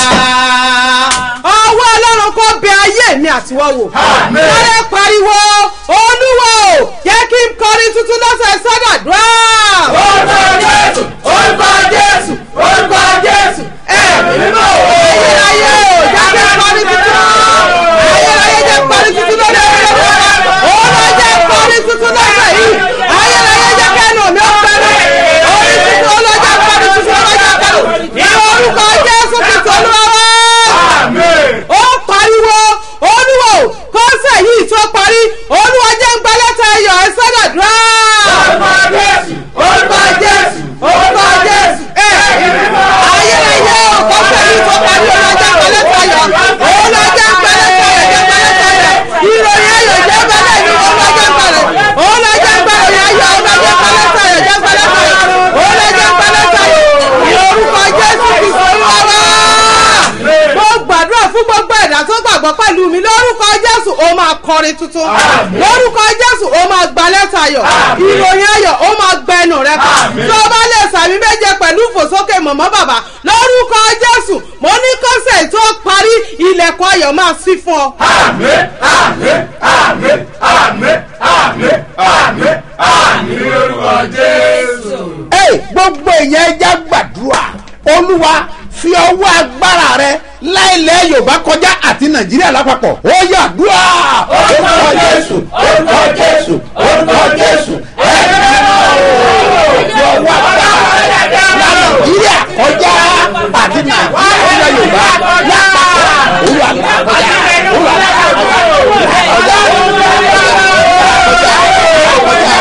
Speaker 2: ọwọ́ ọlọ́run kó bẹ ayé mi àtiwọ́ wò. lọ́yẹ̀ pariwo olúwo jẹ́ kí n kọrin tuntun lọ́sẹ̀ sọ́dọ̀dúrà. orúkọ jésù orúkọ jésù orúkọ jésù ẹ̀mí mímọ́ o. ayérayé o jẹ́ kí n kọrin tuntun. ayérayé jẹ́ kọrin tuntun lọ́dọ̀ ẹ̀rọ òun jẹ́ kọrin tuntun lọ́sẹ̀ yìí. ayérayé jẹ́ kẹ́nu mi ó fẹ́rẹ̀. orin tuntun ọlọ́jà kọrin tuntun ọlọ́jà kọrin. ní orúkọ jésù kìtì olúwa ó pariwo olúwo kọ́sẹ̀ yìí tó parí olúwa jẹ́ ń gbalẹ́ta ẹyọ ẹ sọ́dọ̀dúrà. orúkọ jésù orúkọ jésù orúkọ jésù ẹ ayérayé o kọ́sẹ̀ yìí tó parí olúwa jẹ́ ń gbalẹ́ta ẹyọ olúwa jẹ́ ń gbalẹ́ta ẹyọ jẹ́ gbalẹ́ta ẹyọ ìròyìn ayọ̀ jẹ́ gbalẹ́ mi olúwa jẹ́ ń gbalẹ̀ olúwa jẹ́ ń gbalẹ̀ ayọ̀ olúwa jẹ́ ń gbalẹ́ta ẹyọ jẹ́ gbalẹ́ta ẹyọ olúwa jẹ́ ń gbalẹ́ta ẹyọ ní orúkọ jésù kìsọ̀ olúwa wá mo gbàdúrà fún gbogbo ẹ̀dá tó gbàgbọ́ pẹ̀lú mi lórúkọ jésù ó máa kọrin tuntun lórúkọ jésù ó máa gba lẹ́tà ayọ̀ ìròyìn ayọ̀ ó máa gbẹnu rẹ kan tó bá lè sàmì méje pẹ̀lú ìfòsókè mọ̀mọ́ bàbá lórúkọ jésù mo ní kọ́sẹ̀ tó parí ilẹ̀kùn ayọ̀ máa sí fún ọ.
Speaker 4: àmín àmín àmín àmín àmín àmín àmín lórúkọ jésù.
Speaker 1: ẹ gbogbo èèyàn ẹja gbàdúrà olúwa fi ọwọ́ agbára rẹ láìlẹ̀ yorùbá kọjá àti nàìjíríà lápapọ̀ ó yà dúrà.
Speaker 4: orúkọ jésù orúkọ jésù orúkọ jésù ẹ̀mí
Speaker 1: fi ọwọ́ agbára rẹ la nàìjíríà kọjá àti nàìjíríà yorùbá lápapọ̀ olúwa là kọjá olúwa là kọjá olúwa là kọjá olúwa là kọjá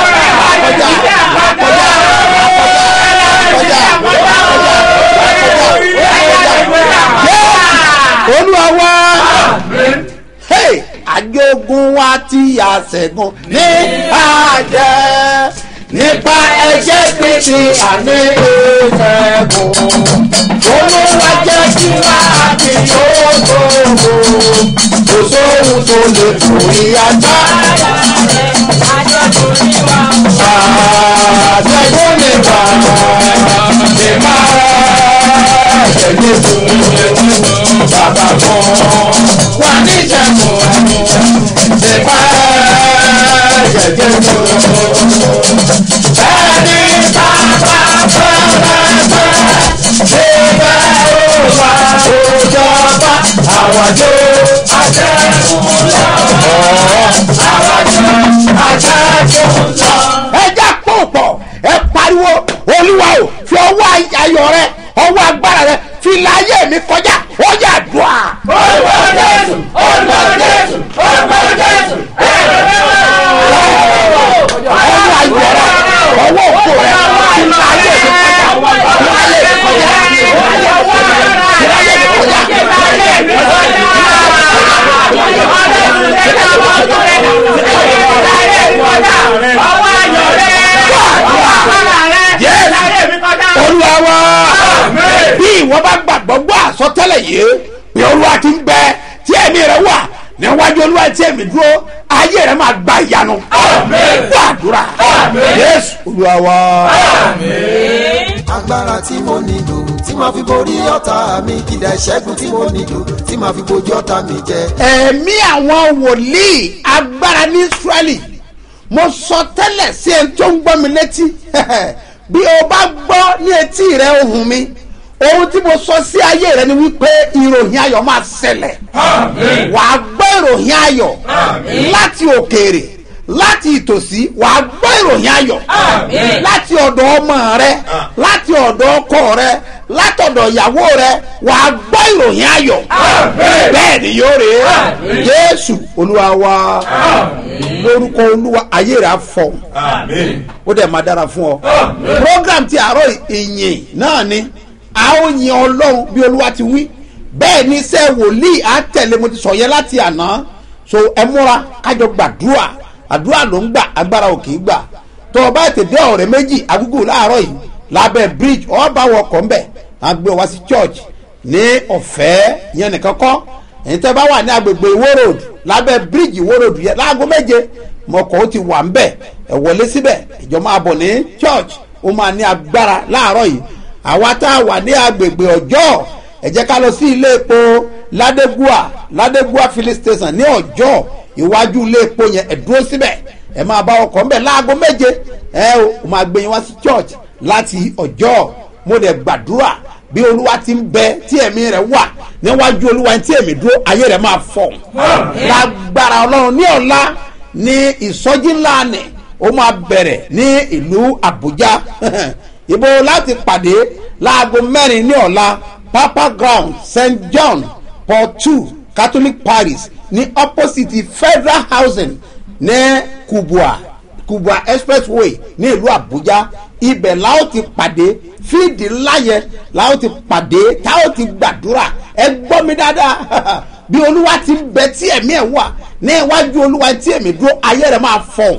Speaker 1: tí a ṣẹ́gun ní àjẹ́ nípa ẹ̀jẹ̀ kristi àní ìṣẹ́gun olúwa jẹ́ kí wá àti ògbógbò kò sóhun tó lè forí agbára àṣẹgun ní wà àṣẹgun ní wà ní máa ṣẹ̀lẹ̀ fún bàbá kan wà ní ìṣẹ́gun nípa ẹ̀jẹ̀ fún ẹni bàbá fẹ́rẹ́fẹ́ ṣẹlẹ̀ òwà òjọba àwàjọ àjẹkùn lọ àwàjọ àjẹkùn lọ. ẹ já pọ̀pọ̀ ẹ pariwo olúwa o fi ọwọ́ ayọ̀ rẹ ọwọ́ agbára rẹ fi láyé mi kọjá ó yà dùn à. olùkọ́ jésù olùkọ́ jésù olùkọ́ jésù ẹ̀rọ ọwọ́ ayọ̀ rẹ ọwọ́ òkú rẹ fi láyé mi kọjá fi láyé mi kọjá fi láyé mi kọjá fi láyé mi kọjá. olúwa wa bí ìwọ bá gbàgbọ́ gbọ́ àsọtẹ́lẹ̀ yìí bí olúwa ti ń bẹ tí ẹ̀mí rẹ wà níwájú olúwa tí ẹ̀mí dúró ayé rẹ máa gba ìyanu gbọ́ àdúrà yéésù olúwa wa.
Speaker 7: agbára tí mo nílò tí màá fi borí ọ̀tá mi kìdá ìṣẹ́gun tí mo nílò tí màá fi bojú ọ̀tá mi jẹ.
Speaker 1: ẹ̀mí àwọn wòlíì agbára ní israẹli mo sọ tẹ́lẹ̀ sí ẹni tó ń gbọ́ mi létí bí o bá gbọ́ ní etí rẹ ohùn mi ohun tí mo sọ sí ayé rẹ ni wípé ìròyìn ayọ̀ máa ṣẹlẹ̀ wàá gbọ́ ìròyìn ayọ̀ láti òkèèrè láti ìtòsí wàá gbọ́ ìròyìn ayọ̀ láti ọ̀dọ̀ ọmọ rẹ láti ọ̀dọ̀ ọkọ rẹ látọ̀dọ̀ ìyàwó rẹ wàá gbọ́ ìròyìn ayọ̀ bẹ́ẹ̀ ni yóò rè é jésù olúwa wa lórúkọ olúwa ayé rẹ á fọ ó dẹ̀ máa dára fún ọ program ti àárọ̀ ìyìn náà ni a ó yin ọlọ́run bí olúwa ti wí bẹ́ẹ̀ ni iṣẹ́ wòlíì á tẹ̀lé mo ti sọ yẹn láti àná so ẹ múra kájọ gbàdúrà àdúrà ló ń gbà agbára ò kì í gbà tó o bá tètè dé ọ̀rẹ́ méjì agúgù láàárọ̀ yìí lábẹ́ bridge ọ̀ bá wọ ọkọ̀ ńbẹ̀ á gbé wá sí church ní ọ̀fẹ́ yẹn nìkan kọ́ ẹ̀yin tẹ́ bá wà ní agbègbè ìwó road lábẹ́ bridge ìwó road yẹn láago méje mọ̀kọ́ ó ti wà ńbẹ̀ ẹ̀ wọlé síbẹ̀ ìjọ máa bọ̀ ní church ó máa ní agbára láàárọ̀ yìí àwa tá a wà ní agbègbè ọjọ́ ẹ jẹ́ ká lọ sí ilé epo ládégúà ládégúà filling station ní ọjọ́ iwájú ilé epo yẹn ẹ dúró síbẹ̀ ẹ máa bá ọkọ̀ ńbẹ̀ láago méje ẹ o máa gbé yín wá sí church láti ọjọ́ mo dẹ̀ gbàdúrà bí olúwa ti ń bẹ tí ẹ̀mí rẹ̀ wà níwájú olúwa tí ẹ̀mí dúró ayé rẹ̀ máa fọ̀ lágbára ọlọ́run ní ọ̀la ní ìsọjí ńlá ni ó máa bẹ̀rẹ̀ ní ìlú àbújá ibo láti pàdé láago mẹ́rin ní ọ̀la papa ground st john paul two catholic parish ní opposite federal housing ní kubwa kubwa expressway ní ìlú àbújá ibẹ̀ la ó ti pàdé fíìdì ńlá yẹn la ó ti pàdé tá ó ti gbàdúrà ẹ gbọ́ mi dáadáa bí olúwa ti ń bẹ tí ẹ̀mí ẹ̀ wà ní iwájú olúwa tí ẹ̀mí dúró ayé rẹ̀ máa fọ̀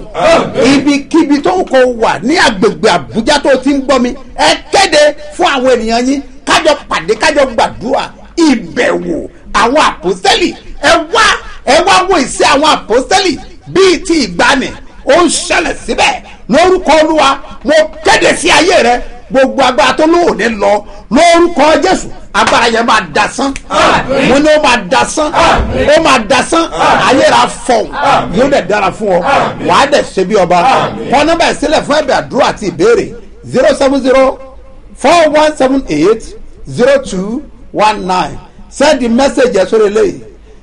Speaker 1: ibikíbi tó ń kó wà ní agbègbè àbújá tó ti ń gbọ́ mi ẹ kéde fún àwọn ènìyàn yín kájọ pàdé kájọ gbàdúrà ìbẹ̀wò àwọn àpòsẹ́lì ẹ wá ẹ wá wo ìṣe àwọn àpòsẹ́lì bíi ti ìgbani ó ń ṣẹlẹ̀ síbẹ̀ lórúkọ olúwa mo kéde sí ayé rẹ gbogbo agbára tó lóòní lọ lórúkọ jésù agbára yẹn máa dasán mo ní ó máa dasán ó máa dasán ayé ra fọ̀hún yóò dẹ̀ dára fún ọ wàá dẹ̀ ṣe bí ọba kọ́ nọ́mbà ìsílẹ̀ fún ẹ̀bẹ̀ àdúrà àti ìbéèrè zero seven zero four one seven eight zero two one nine send the message ẹ̀ sórí eléyìí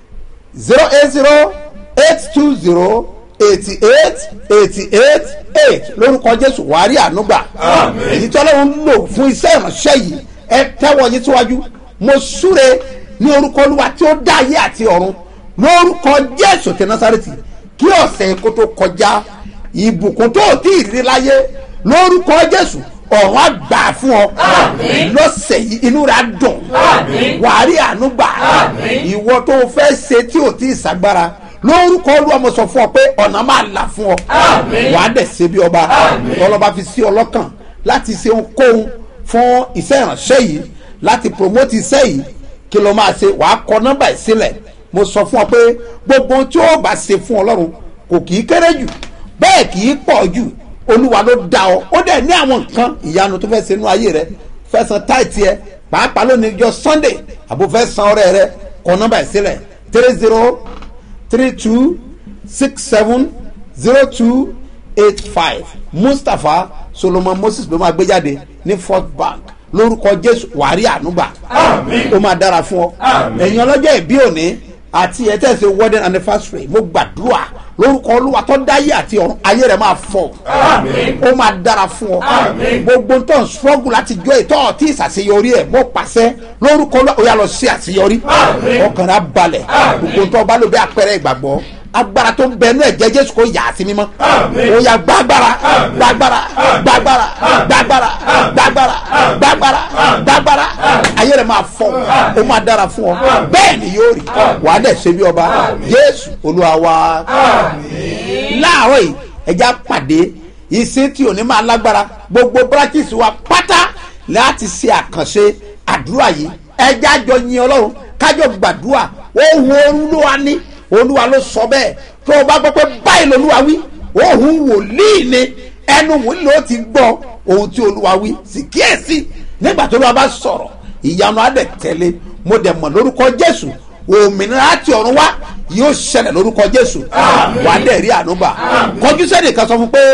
Speaker 1: zero eight zero eight two zero eighty eight eighty eight eight lórúkọ jésù wàá rí ànúgbà èyí tí ọlọ́run ń lò fún iṣẹ́ ìránṣẹ́ yìí ẹ tẹ́wọ́ yín síwájú mo súre ní orúkọ olúwa tí ó dá ayé àti ọ̀run lórúkọ jésù ti násàrètì kí ọ̀sẹ̀ kó tó kọjá ìbùkún tó tí ì rí láyé lórúkọ jésù ọ̀run á gbà fún ọ lọ́sẹ̀ yìí inú rẹ̀ á dùn wàá rí ànúgbà ìwọ tó fẹ́ ṣe tí ò tí ì sàgbára lórúkọ olúwa mo sọ fún ọ pé ọ̀nà máa là fún ọ
Speaker 4: Àmín.
Speaker 1: wàá dẹ̀ ṣe bí ọba
Speaker 4: Àmín.
Speaker 1: ọlọ́ba fi sí ọlọ́kàn láti ṣe ohunkóhun fún iṣẹ́ ìránṣẹ́ yìí láti promote iṣẹ́ yìí kí ló máa ṣe wàá kọ nọ́mbà ẹ̀ sílẹ̀ mo sọ fún ọ pé gbogbo ohun tí ó bá ṣe fún ọlọ́run kò kì í kéré jù bẹ́ẹ̀ kì í pọ̀ jù olúwa ló dá ọ ó dẹ̀ ní àwọn nǹkan ìyanu tó fẹ́ ṣe nínú ayé rẹ fẹ́ san táìtì ẹ pàápàá lónìí jọ sunday àbò fẹ́ san ọrẹ rẹ kọ nọ́mbà ẹ̀ sílẹ̀ three zero three two six seven zero two eight five mustapha solomon moses ló máa gbé jáde ní fort bank lórúkọ jésù wàrí ànúgbà
Speaker 4: Àmín.
Speaker 1: ó máa dára fún ọ
Speaker 4: Àmín.
Speaker 1: ẹ̀yin ọlọ́jọ́ ìbí òní àti ẹ̀ tẹ̀sí wedding anniversary mo gbàdúrà lórúkọ olúwa tó dáyé àti ọ̀run ayé rẹ̀ máa fọ̀
Speaker 4: Àmín.
Speaker 1: ó máa dára fún ọ
Speaker 4: Àmín.
Speaker 1: gbogbo tó ń struggle láti jọ ìtọ́ ọtí ìsàṣeyọrí ẹ̀ mo pàṣẹ lórúkọ olúwa ó yà lọ sí àṣeyọrí
Speaker 4: Àmín.
Speaker 1: ọkàn rẹ̀ á balẹ̀
Speaker 4: Àmín.
Speaker 1: gbogbo tó bá lò bí àpẹẹrẹ ìgbàgbọ́ agbára tó ń bẹ inú ẹ̀jẹ̀ jésù kò yà á sí mímọ́
Speaker 4: Àmín.
Speaker 1: ó yà gbàgbára
Speaker 4: Àmín.
Speaker 1: gbàgbára
Speaker 4: Àmín.
Speaker 1: gbàgbára
Speaker 4: Àmín.
Speaker 1: gbàgbára
Speaker 4: Àmín.
Speaker 1: gbàgbára
Speaker 4: Àmín.
Speaker 1: gbàgbára
Speaker 4: Àmín.
Speaker 1: gbàgbára ayé rẹ̀ máa fọ̀ ó máa dára fún ọ bẹ́ẹ̀ ni yóò rí wàá dẹ̀ ṣe bí ọba jésù olúwa wa láàárọ̀ yìí ẹja pàdé ìsìn tí ò ní máa lágbára gbogbo bírákìsì wa pátá láti ṣe àkànṣe àdúrà yìí ẹja jọ yin ọlọ́run kájọ gbàdúrà ohun olúwa ní olúwa ló sọ bẹ́ẹ̀ tó o bá gbọ́ pé báyìí lolúwa wí ohun wòlíì ni ẹnu wòlíì ló ti gbọ́ ohun tí olúwa wí sì kíyèsí nígbà tó olúwa bá sọ̀rọ̀ ìyanu adẹ̀ tẹ̀lé mo dẹ̀ mọ̀ lórúkọ jésù òmìnira láti ọ̀run wá yóò ṣẹlẹ̀ lórúkọ jésù wà á dẹ̀ rí ànúgbà kọjú sẹ́ni kan sọ fún pé.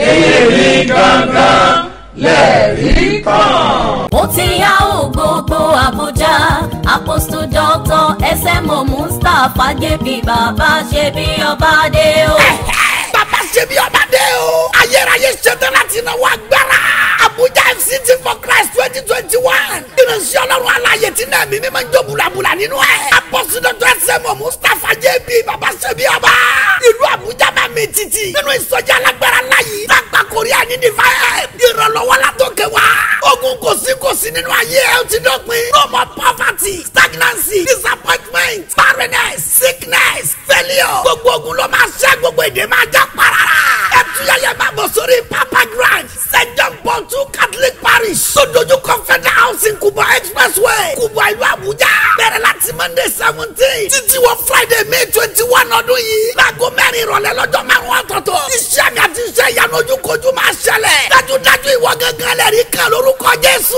Speaker 4: èmi gangan lẹ́rìí kan.
Speaker 5: ó ti yá ò gbogbo àbújá apostle doctor smo mustapha jp bàbá ṣe bí ọba dé o.
Speaker 6: bàbá ṣe bí ọba dé o. ayérayé ṣetán láti náwó agbára. abuja fct for christ twenty twenty one. ìránṣẹ́ ọlọ́run aláyé tí náà mímí máa ń jó bulabula nínú ẹ̀. apọ́sí dr sẹ́mu mustapha jb bàbá ṣe bí ọba. ìlú abuja máa mi títì. nínú ìsọjí alágbára láyé. lágbà korea ní divine. ìrànlọ́wọ́ la tó kẹ wá. ogun kò sí kò sí nínú ayé ẹ ó ti dọ́pin. no more poverty stagnancy disappointment barrenness sickness failure. gbogbo ogun ló máa ṣẹ́ gbogbo èdè máa já parara. ẹ tún yẹyẹ máa bọ̀ sórí papa grand st john paul two catholic parish. sódójú confederal housing kubwa expressway kubwa ìlú abuja. bẹ̀rẹ̀ láti monday seventeen títí wọ friday may twenty one ọdún yìí. láago mẹ́rin ìrọ̀lẹ́ lọ́jọ́ márùn-ún ọ̀tọ̀ọ̀tọ̀. iṣẹ́ mi àti iṣẹ́ ìyanu ojúkojú máa ṣẹlẹ̀. dájúdájú ìwọ gángan lẹ́rìí kan lórúkọ jésù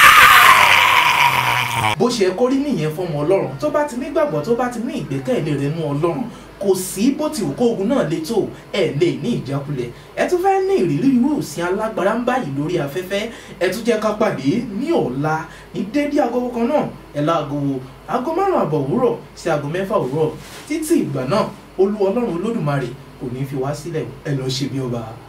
Speaker 6: gbàgbẹ́
Speaker 3: bó ṣe kórí nìyẹn fọmọ ọlọ́run tó bá ti nígbàgbọ́ tó bá ti ní ìgbẹ́kẹ̀lé rẹ̀ nú ọlọ́run kò sí bó ti wù kó ogun náà le tó ẹ lè ní ìjákulẹ̀ ẹ tún fẹ́ ní ìrírí irú òsín alágbára ń báyìí lórí afẹ́fẹ́ ẹ tún jẹ́ ká pàdé ní ọ̀la ní déédéé aago kan náà ẹ láago aago márùn-ún àbọ̀ òwúrọ̀ sí aago mẹ́fà òwúrọ̀ títí ìgbà náà olú ọlọ́run olódùmarè kò ní fi wá sílẹ̀ ẹ lọ́ọ́ ṣe bí ọba.